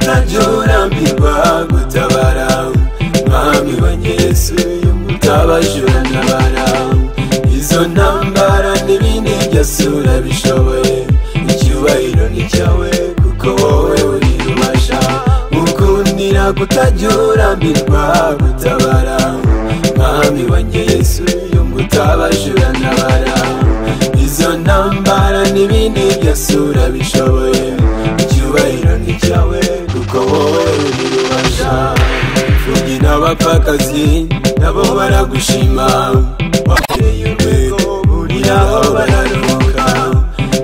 ntajorambirwa gutabara mwami wa yesu utabajura ntabara izo ntambara n'ibindi byasura bishoboye icyubahiro ni cyawe kuko wowe uri ubasha ukundira kutajorambirwa gutabara mwami wa yesu utabajura ntabara izo ntambara n'ibindi byasura bishoboye icyubahiro ni cyawe kuko wowe uri ubasha mfubyi n'abapfakazi nabo baragushima wateye urwego buriraho bararuhuka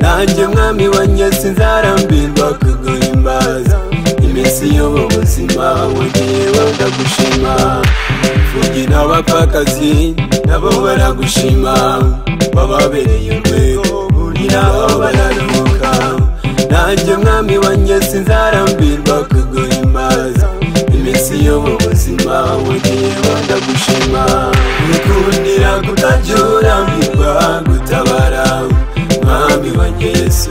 nanjye mwami wanjye sinzarambirwa kuguhimbaza iminsi y'ubu buzima wongeye bakagushima mfubyi n'abapfakazi nabo baragushima wababereye urwego buriraho bararuhuka nanjye mwami wanjye sinzarambirwa kuguhimbaza iminsi yo mu buzima wongeye bandagushima gukundira kutajurambirwa gutabara mwami wanjye yesu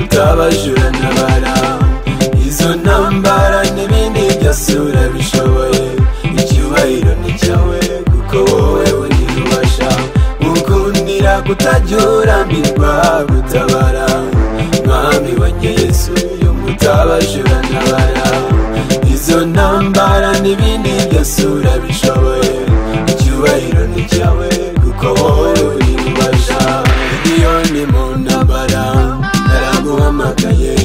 utabajura ntabara izo ntambara n'ibindi byasura bishoboye icyubahiro ni cyawe kuko wowe uri ubasha gukundira kutajurambirwa gutabara mwami wanjye yesu utabajura ntabara izo ntambara n'ibindi byasura bishoboye icyubahiro ni cyawe kuko wowe uri ubasha miliyoni mu ntambara naraguhamagaye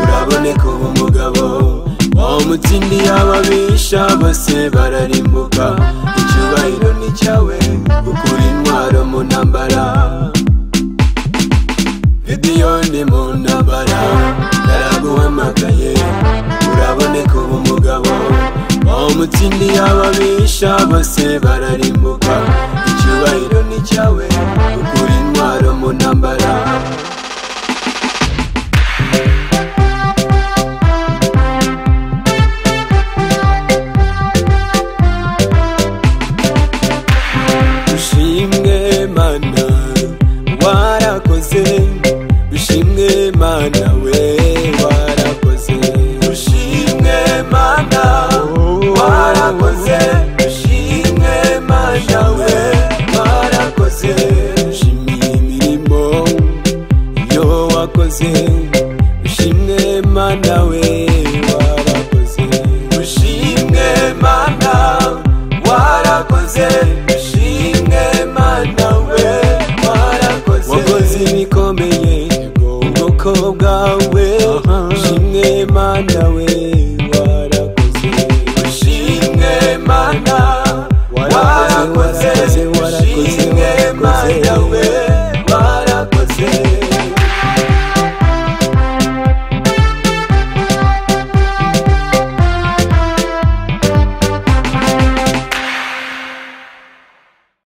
uraboneka ubu mugabo uwo mutindi y'ababisha bose bararimbuka icyubahiro ni cyawe ukura intwaro mu ntambara Gideyoni mu ntambara naraguhamagaye uraboneka ubu mugabo uwo mutindi y'ababisha bose bararimbuka icyubahiro ni cyawe ukura intwaro mu ntambara bishimwe mana warakoze bishimwe mana we warakoze bishimwe mana warakoze bishimwe mana we warakoze shimiye imirimo iyo wakoze bishimwe mana we warakoze bishimwe mana warakoze bishimwe mana we warakoze wakoze ibikomeye ubwoko bwawe bishimwe mana we warakoze bishimwe mana